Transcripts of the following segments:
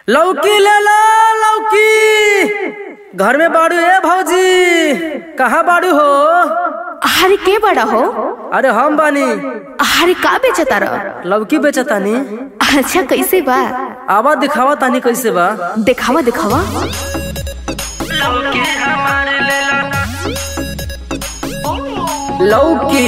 लौकी ले ला लौकी घर में बाड़ू ए भौजी कहाँ बाड़ू हो अरे के बड़ा हो अरे हम बानी अरे का बेचता रह लौकी बेचतानी अच्छा कैसे बा आवा दिखावा तानी कैसे बा दिखावा दिखावा लौकी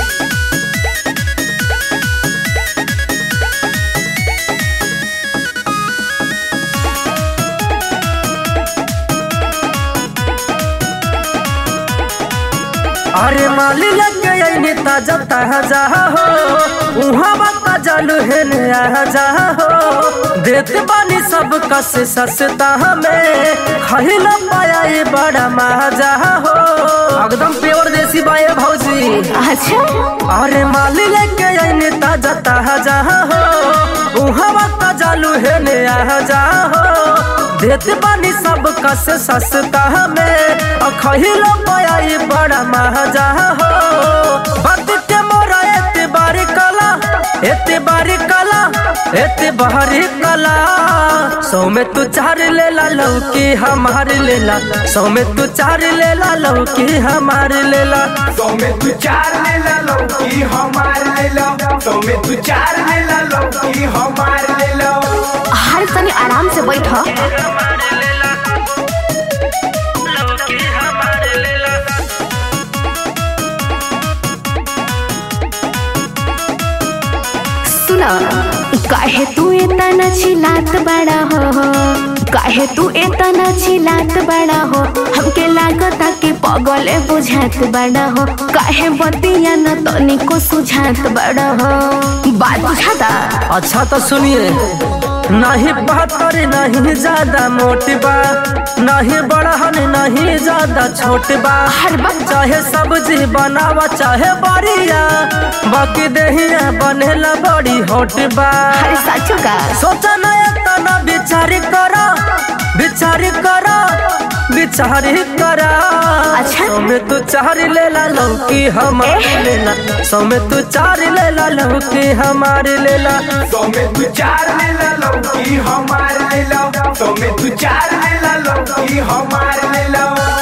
अरे माली लगे आईने ताजा ताजा हो उहाँ बाता जालू है नया जा हो देते बानी सब कस सस्ता हमें खही न पाया ये बड़ा मजा हो एकदम प्योर देसी बाए भौजी अच्छा अरे माली लेके आईने ताजा ताजा हो उहाँ बाता जालू है नया जा हो देते बानी सब कस सस्ता हमें खहिलो पाया ये बड़ा मजा हो बात के मोरा एते बारी कला एते बारी कला एते बारी कला सौ में तू चार ले ला लौकी हमार ले ला सौ में तू चार ले ला लौकी हमार ले ला सौ में तू चार ले ला लौकी हमार ले लो सौ में तू चार ले ला लौकी हमार ले लो हर तनी आराम से बैठ सुना काहे तू इतना चिल्लात बड़ा हो काहे तू इतना चिल्लात बड़ा हो हमके लागता कि पगले बुझात बड़ा हो काहे बतिया न तनिको सुझात बड़ा हो बात बुझाता अच्छा तो सुनिए नहीं बहत्तर नहीं ज्यादा मोटी बा नहीं बड़हन नहीं ज्यादा छोट बा हर वक्त चाहे सब्जी बनावा चाहे बड़िया बाकी दहिया बनेला बड़ी होट बा हर साचो का सोचा नया तना विचार करा विचार करा विचार करा अच्छा। सौ में तू चार ले ला लौकी हमार ले ला सौ में तू चार ले ला लौकी हमार ले ला सौ में तू चार ले ला लौकी हमार ले लो सौ में तू चार ले ला लौकी हमार ले लो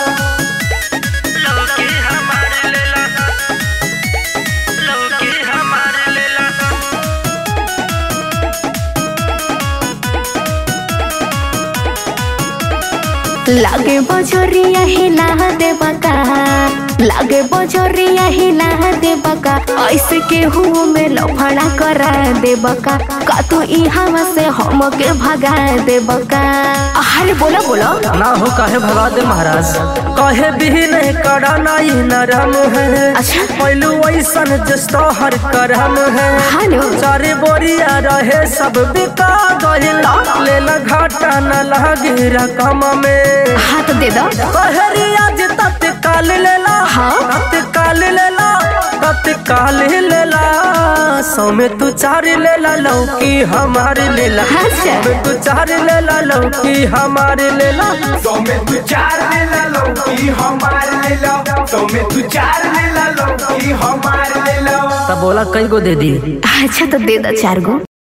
लागे बजरिया हिला दे बका लागे बजरिया हिला दे बका ऐसे के हुओ में लफड़ा करा दे बका का तू ई हवा से हम के भगा दे बका अरे बोलो बोलो ना हो काहे भगा दे महाराज कहे भी नहीं करा नहीं नरम है अच्छा। पहलू ऐसन जस्तो हर करम है हाँ नो। चारे बोरिया रहे सब बिका गइल ले ला घाटा न लगी रकम में हाथ दे दो कहरी आज तत्काल ले ला हाँ। तत्काल ले ला तत्काल ले ला सौ में तू चार ले ला लौकी हमार ले ला अच्छा। सौ में तू चार ले ला लौकी हमार ले ला सौ में तू चार ले ला लौकी हमार ले लो सौ में तू चार ले ला लौकी हमार ले लो तब बोला कई गो दे दी अच्छा तो दे दो चार गो